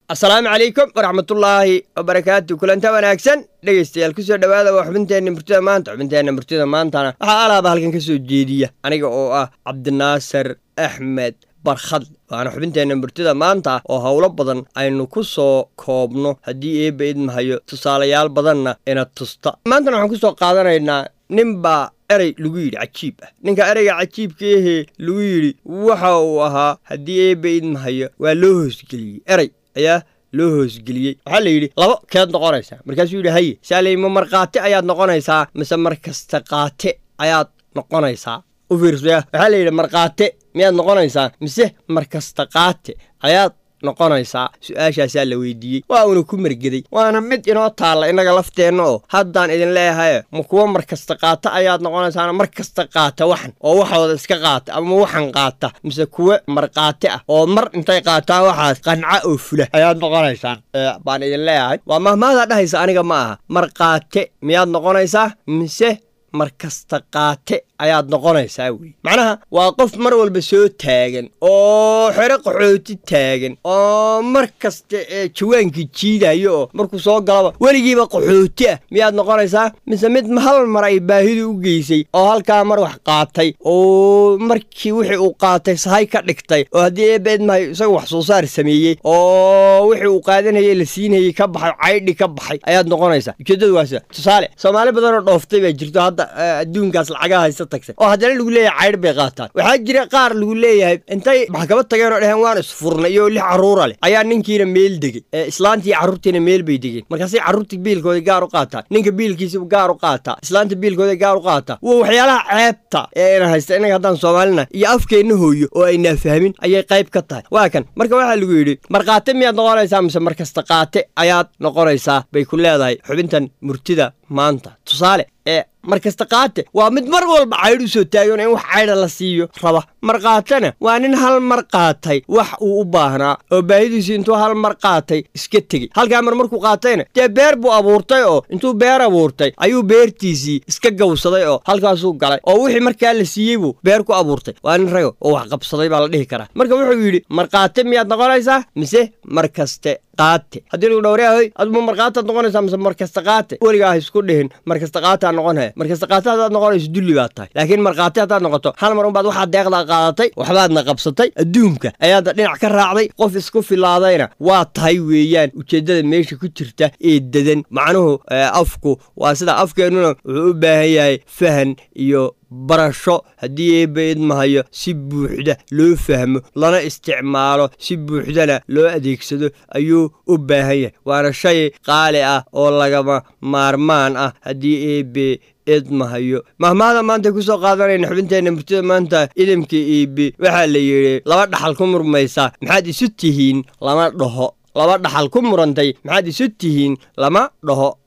asalaamu calaykum waraxmatullaahi wabarakaatu kulanta wanaagsan dhegaystayaal kusoo dhowaada waa xubinteenna murtida maanta xubinteenna murtida maantana waxaa alaaba halkan ka soo jeediya aniga oo ah cabdinaasir axmed barkhad waana xubinteenna murtida maanta oo howlo badan aynu ku soo koobno haddii eebba idmahayo tusaalayaal badanna ina tusta maantana waxaan ku soo qaadanaynaa ninbaa erey lagu yidhi cajiib ah ninka ereyga cajiibkaahee lagu yidhi waxa uu ahaa haddii eebba idmahayo waa loo hoosgeliyey erey ayaa loo hoosgeliyey waxaa la yidhi labo keed noqonaysaa markaasuu yidhi haye saaley ma markhaati ayaad noqonaysaa mise markasta qaate ayaad noqonaysaa u fiirsaya waxaa la yidhi markhaate miyaad noqonaysaa mise markasta qaate ayaad noqonaysaa su-aashaasaa la weydiiyey waa uuna ku margeday waana mid inoo taalla innaga lafteenna oo haddaan idin leeyahaye ma kuwa markasta qaata ayaad noqonaysaana mar kasta qaata waxan oo waxooda iska qaata ama waxan qaata mise kuwa markhaati ah oo mar intay qaataan waxaas qanca oo fula ayaad noqonaysaan baan idin leeyahay waa mahmaadaa dhahaysa aniga ma aha markhaate miyaad noqonaysaa mise markasta qaate ayaad noqonaysaa wey macnaha waa qof mar walba soo taagan oo xero qaxooti taagan oo mar kasta ee jawaankii jiidayo oo markuu soo galaba weligiiba qaxooti ah miyaad noqonaysaa mise mid hal mar ay baahidu u geysay oo halkaa mar wax qaatay oo markii wixii uu qaatay sahay ka dhigtay oo haddii eebeedmahay isaga wax soo saar sameeyey oo wixii uu qaadanayay la siinayey ka baxay caydhi ka baxay ayaad noqonaysaa ujeeddadu waa sida tusaale soomaali badanoo dhooftay baa jirto hadda adduunkaas lacagaha haysta tagtay oo haddana lagu leeyahay caydh bay qaataan waxaa jira qaar lagu leeyahay intay maxkamad tageen oo dheheen waan isfurnay iyo lix carruura leh ayaa ninkiina meel degey islaantii carruurtiina meel bay degeen markaasay carruurtii biilkooda gaar u qaataan ninka biilkiisa gaar u qaataa islaanta biilkooda gaar u qaataa waa waxyaalaha ceebta ee ina haysta innaga haddaan soomaalina iyo afkeenna hooyo oo aynaa fahmin ayay qayb ka tahay waa kan marka waxaa lagu yidhi markhaate miyaad noqonaysaa mise markasta qaate ayaad noqonaysaa bay ku leedahay xubintan murtida maanta tusaale ee markasta qaate waa mid mar walba caydh u soo taagan in wax caydha la siiyo raba markhaatena waa nin hal mar qaatay wax uu u baahnaa oo baahidiisu intuu hal mar qaatay iska tegey halkaa mar markuu qaatayna dee beer buu abuurtay oo intuu beer abuurtay ayuu beertiisii iska gawsaday oo halkaasuu galay oo wixii markaa la siiyey buu beer ku abuurtay waa nin rago oo wax qabsaday baa la dhihi karaa marka wuxuu yidhi markhaate miyaad noqonaysaa mise markaste qaate haddii lagu dhowryahoy aduma markhaataad noqonaysaa mise markasta qaate weligaa ha isku dhihin markasta qaataa noqonaya markasta qaate haddaad noqonayso dulli baad tahay laakiin markhaati haddaad noqoto hal mar unbaad waxaad deeqdaa qaadatay waxbaadna qabsatay adduunka ayaadna dhinac ka raacday qof isku filaadayna waa tahay weeyaan ujeeddada meesha ku jirta ee dedan macnuhu afku waa sida afkeennuna wuxuu u baahan yahay fahan iyo barasho haddii eebba idmahayo si buuxda loo fahmo lana isticmaalo si buuxdana loo adeegsado ayuu u baahan yahay waana shay qaali ah oo lagama maarmaan ah haddii eebbe idmahayo mahmaada maanta ku soo qaadanayna xubinteenna murtida maanta idamka eebbe waxaa la yidhi laba dhaxal ku murmaysa maxaad isu tihiin lama dhaho laba dhaxal ku murantay maxaad isu tihiin lama dhaho